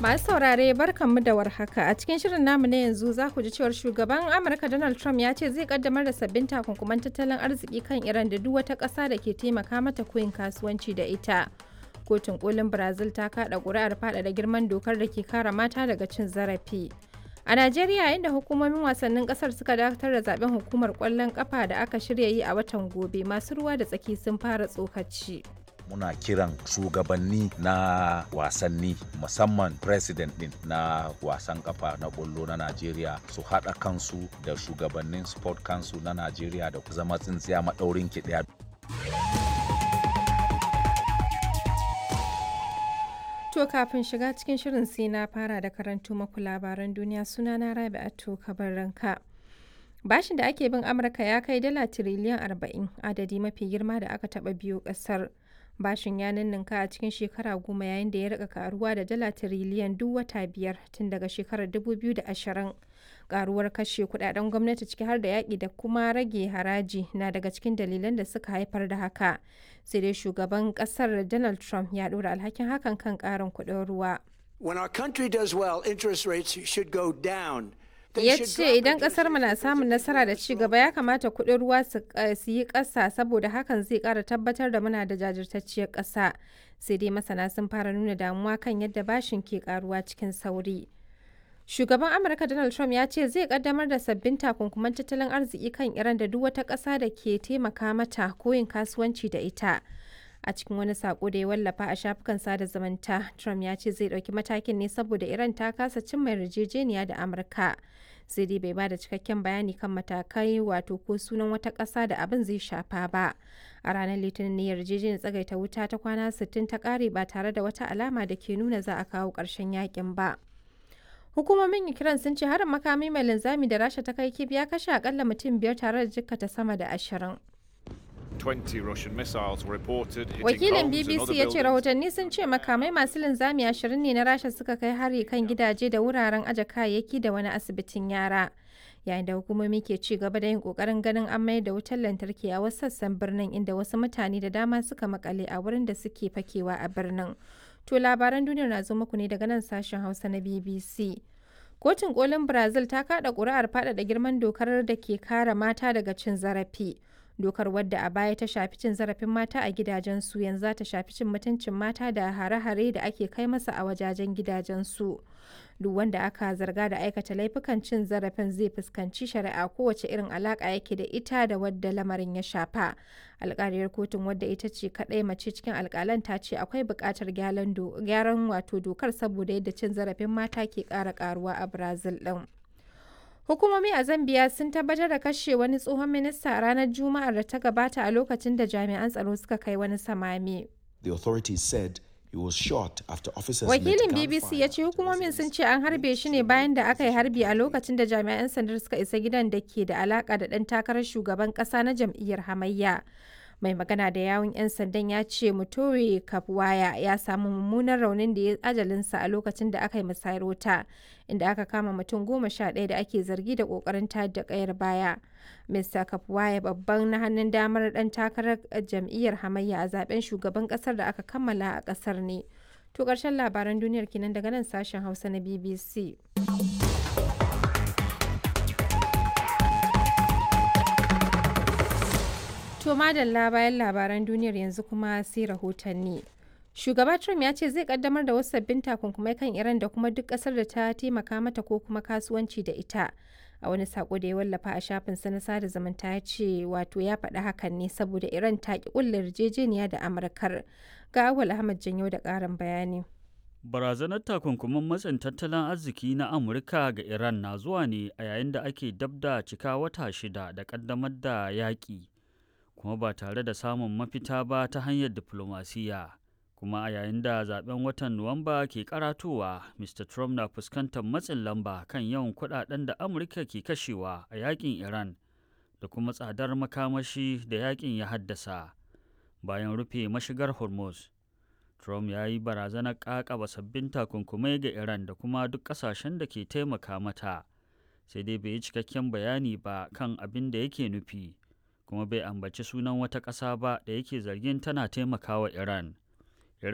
Masu saurare barkanmu da warhaka a cikin shirin namu na yanzu za ku ji cewar shugaban Amurka Donald Trump ya ce zai kaddamar da sabbin takunkuman tattalin arziki kan Iran da duk wata ƙasa da ke taimaka mata koyin kasuwanci da ita. Kotun kolin Brazil ta kada ƙuri'ar faɗaɗa girman dokar da ke kare mata daga cin zarafi. A Najeriya inda hukumomin wasannin kasar suka dakatar da zaben hukumar kwallon kafa da aka shirya yi a watan gobe masu ruwa da tsaki sun fara tsokaci. muna kiran shugabanni na wasanni musamman president din na wasan kafa na bollo na najeriya su haɗa kansu da shugabannin sport council na najeriya da zama tsintsiya maɗaurin ki ɗaya To kafin shiga cikin shirin sai na fara da karanto maku labaran duniya sunana Rabi'atu Kabarranka. Bashin da ake bin Amurka ya kai dala tiriliyan 40 adadi mafi girma da aka taɓa biyo ƙasar. bashin ya ninninka a cikin shekara goma yayin da ya rika karuwa da dala tiriliyan duk wata biyar tun daga shekarar 2020 karuwar kashe kudaden gwamnati ciki har da yaƙi da kuma rage haraji na daga cikin dalilan da suka haifar da haka sai dai shugaban kasar donald trump ya ɗora alhakin hakan kan ƙarin kuɗin ruwa When our country does well, interest rates should go down. ya ce idan kasar mu na samun nasara da ci gaba ya kamata kuɗin ruwa su yi ƙasa saboda hakan zai ƙara tabbatar da muna da jajirtacciyar ƙasa sai dai masana sun fara nuna damuwa kan yadda bashin ke ƙaruwa cikin sauri shugaban amurka donald trump ya ce zai kaddamar da sabbin takunkuman tattalin arziki kan iran da duk wata ƙasa da ke taimaka mata ko yin kasuwanci da ita a cikin wani sako da ya wallafa a shafukan sada zumunta trump ya ce zai ɗauki matakin ne saboda iran ta kasa cimma yarjejeniya da amurka sai dai bai bada cikakken bayani kan matakai wato ko sunan wata ƙasa da abin zai shafa ba a ranar litinin ne yarjejeniyar tsagaita wuta ta kwana 60 ta ƙare ba tare da wata alama da ke nuna za a kawo ƙarshen yakin ba hukumomin ukraine sun ce harin makami mai linzami da rasha ta kai kib ya kashe akalla mutum biyar tare da jikkata sama da ashirin 20 Russian missiles were reported hitting Wakilin homes and BBC other ya ce buildings. rahotanni sun ce makamai masu linzami ashirin ne na Rasha suka kai hari kan gidaje da wuraren aje kayayyaki da wani asibitin yara. Yayin da hukumomi ke ci gaba da yin kokarin ganin an mayar da wutar lantarki a wasu sassan birnin inda wasu mutane da dama suka makale a wurin da suke fakewa a birnin. To labaran duniyar na zo muku ne daga nan sashen Hausa na BBC. Kotun kolin Brazil ta kada ƙuri'ar faɗaɗa girman dokar da ke kare mata daga cin zarafi. dokar wadda a baya ta shafi cin zarafin mata a gidajensu yanzu za ta shafi cin mutuncin mata da hare-hare da ake kai masa a wajajen gidajensu duk wanda aka zarga da aikata laifukan cin zarafin zai fuskanci shari'a kowace irin alaka yake da ita da wadda lamarin ya shafa alkaliyar kotun wadda ita ce kadai mace cikin alkalan ta ce akwai buƙatar gyaran wato dokar saboda yadda cin zarafin mata ke ƙara ƙaruwa a brazil ɗin. Hukumomi a Zambiya sun tabbatar da kashe wani tsohon minista a ranar Juma'ar da ta gabata a lokacin da jami'an tsaro suka kai wani samame. The authorities said he was shot after officers Wakilin let BBC ya ce gunfire hukumomin sun ce an harbe shi ne bayan da aka yi harbi a lokacin da jami'an sandar suka isa gidan da ke da alaka da ɗan takarar shugaban ƙasa na jam'iyyar hamayya. Mai magana da yawun 'yan sandan ya ce Mutore Kapwaya ya samu mummunan raunin da ya ajalinsa a lokacin da aka yi musayar wuta, inda aka kama mutum goma sha ɗaya da ake zargi da ƙoƙarin tayar da ƙayar baya. Mr. Kapwaya babban na hannun damar ɗan takarar jam'iyyar hamayya a zaben shugaban ƙasar da aka kammala a ƙasar ne. To ƙarshen labaran duniyar kenan daga nan sashen Hausa na BBC. To madalla bayan labaran duniyar yanzu kuma sai rahotanni. Shugaba Trump ya ce zai kaddamar da wasu sabbin takunkumai kan Iran da kuma duk kasar da ta taimaka mata ko kuma kasuwanci da ita. A wani sako da ya wallafa a shafinsa na sada zumunta ya ce wato ya faɗi hakan ne saboda Iran ta ki ƙulla yarjejeniya da Amurkar. Ga Awal Ahmad Janyo da ƙarin bayani. Barazanar takunkumin matsin tattalin arziki na Amurka ga Iran na zuwa ne a yayin da ake dab da cika wata shida da ƙaddamar da yaƙi, kuma ba tare da samun mafita ba ta hanyar diflomasiyya. Kuma a yayin da zaben watan Nuwamba ke karatowa, Mr. Trump na fuskantar matsin lamba kan yawan kuɗaɗen da Amurka ke kashewa a yaƙin Iran da kuma tsadar makamashi da yaƙin ya haddasa bayan rufe mashigar Hormuz. Trump ya yi barazanar ƙaƙaba sabbin takunkumai ga Iran da kuma duk ƙasashen da ke taimaka mata, sai dai bai yi cikakken bayani ba kan abin da yake nufi, kuma bai ambaci sunan wata ƙasa ba da yake zargin tana taimakawa Iran.